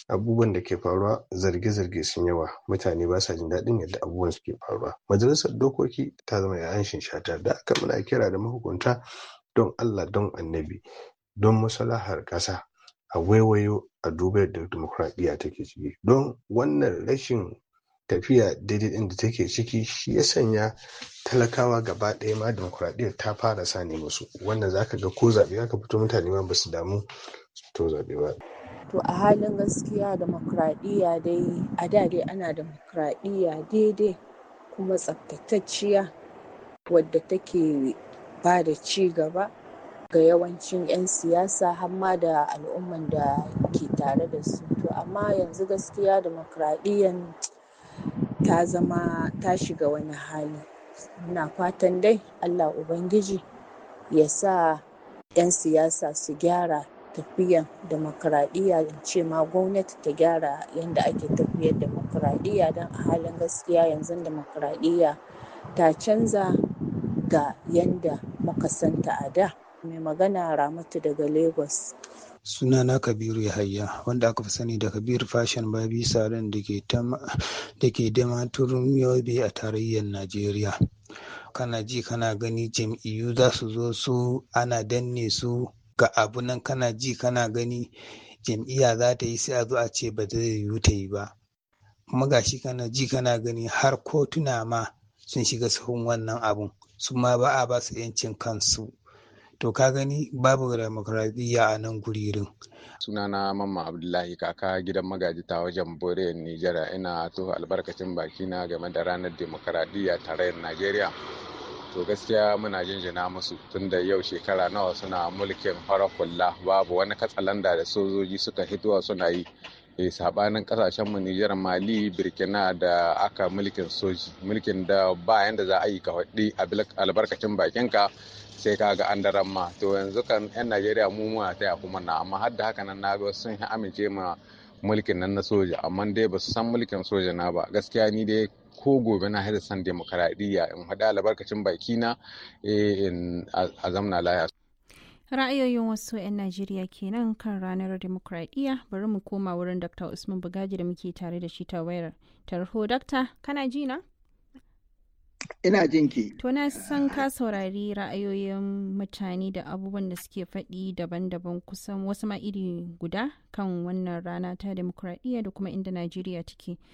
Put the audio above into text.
abubuwan da ke faruwa zarge-zarge sun yawa mutane ba sa jin daɗin yadda abubuwan suke faruwa majalisar dokoki ta zama yayan shata da aka muna kira da mahukunta don allah don annabi don maslahar ƙasa a waiwayo a duba yadda dimokuraɗiyya take ciki don wannan rashin tafiya daidai ɗin da take ciki shi ya sanya talakawa gaba ɗaya ma dimokuraɗiyyar ta fara sani musu wannan zaka ga ko zaɓe aka fito mutane ma basu damu to zaɓe ba to a halin gaskiya demokradiyya dai a da dai ana demokradiyya daidai kuma tsaftatacciya wadda take ba da ci gaba ga yawancin 'yan siyasa har ma da al'umman da ke tare da su to amma yanzu gaskiya demokradiyyan ta zama ta shiga wani hali muna fatan dai allah ubangiji ya sa 'yan siyasa su gyara tafiyan demokradiyya in ce ma gwamnati ta gyara yadda ake tafiyar demokradiyya don a halin gaskiya yanzu demokradiyya ta canza ga yadda muka santa a da mai magana ramatu daga lagos sunana kabiru yahaya wanda aka fi sani da kabir fashion babi salon da ke damaturin yobe a tarayyar najeriya kana ji kana gani jam'iyyu za su zo su ana danne su ga abu nan kana ji kana gani jam'iyya za ta yi sai a zo a ce ba zai yiwu ta yi ba kuma gashi kana ji kana gani har kotuna ma sun shiga sahun wannan abun su ma ba a ba su 'yancin kansu to ka gani babu demokradiyya a nan guririn sunana mamma abdullahi kaka gidan magaji ta wajen boriyar nijar ina to albarkacin bakina game da ranar demokradiyya tarayyar najeriya to gaskiya muna jinjina musu tun da yau shekara nawa suna mulkin farar hula babu wani katsalanda da sojoji suka hitowa suna yi e sabanin kasashen mu Nijar Mali Burkina da aka mulkin soji mulkin da ba yanda za a yi ka faɗi albarkacin bakinka sai ka ga an daren ma to yanzu kan yan Najeriya mu muna taya kuma na amma har da haka nan na ga sun amince ma mulkin nan na soja amma dai ba su san mulkin soja na ba gaskiya ni dai ko gobe na haɗa san demokaradiyya in haɗa albarkacin bakina a zamna laya ra'ayoyin wasu 'yan najeriya kenan kan ranar demokradiyya bari mu koma wurin dr usman bugaji da muke tare da shi ta wayar tarho dakta kana ji na ina jin ki to na san ka saurari ra'ayoyin mutane da abubuwan da suke faɗi daban-daban kusan wasu ma iri guda kan wannan rana ta demokradiyya da kuma inda najeriya take